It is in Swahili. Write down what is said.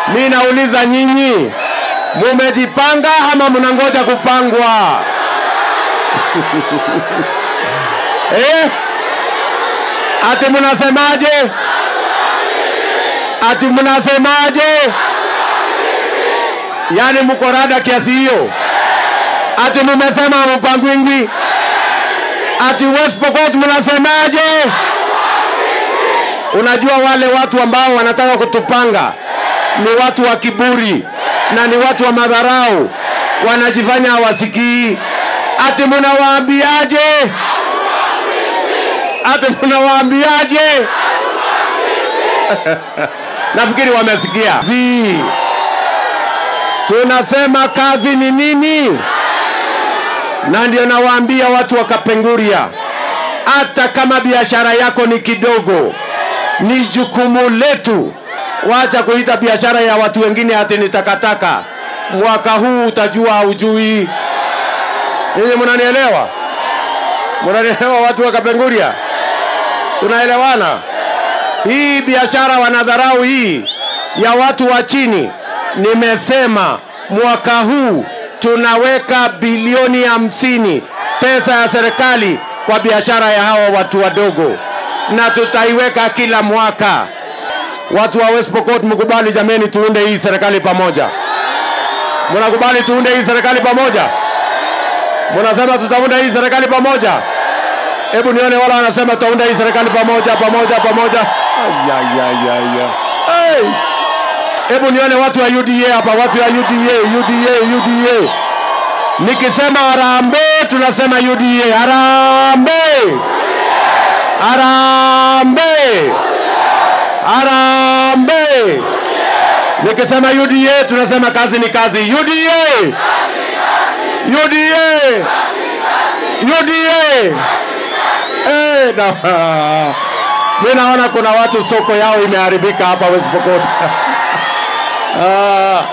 Mi nauliza nyinyi, mumejipanga ama mnangoja kupangwa? eh? Ati mnasemaje? Ati mnasemaje? Yaani mko rada kiasi hiyo? Ati mumesema mpangwingwi? Ati West Pokot mnasemaje? Unajua wale watu ambao wanataka kutupanga ni watu wa kiburi na ni watu wa madharau, wanajifanya hawasikii. Ati mnawaambiaje? Ati mnawaambiaje? Nafikiri wamesikia. Zi. Tunasema kazi ni nini? Na ndio nawaambia watu wa Kapenguria, hata kama biashara yako ni kidogo, ni jukumu letu. Wacha kuita biashara ya watu wengine ati ni takataka. Mwaka huu utajua haujui. Ninyi mnanielewa? Mnanielewa watu wa Kapenguria? Tunaelewana? Hii biashara wanadharau hii ya watu wa chini. Nimesema mwaka huu tunaweka bilioni hamsini pesa ya serikali kwa biashara ya hawa watu wadogo, na tutaiweka kila mwaka. Watu wa West Pokot, mkubali jameni, tuunde hii serikali pamoja. Mnakubali tuunde hii serikali pamoja? Mnasema tutaunda hii serikali pamoja? Hebu nione wala wanasema tutaunda hii serikali pamoja pamoja pamoja. Ayayayaya. Hey. Hebu nione watu wa UDA hapa, watu wa UDA, UDA, UDA. Nikisema harambee, tunasema UDA. Harambee, harambee, harambee. Nikisema UDA, tunasema kazi ni kazi. UDA, UDA, UDA. Eh, na mimi naona kuna watu soko yao imeharibika hapa West Pokot. Ah.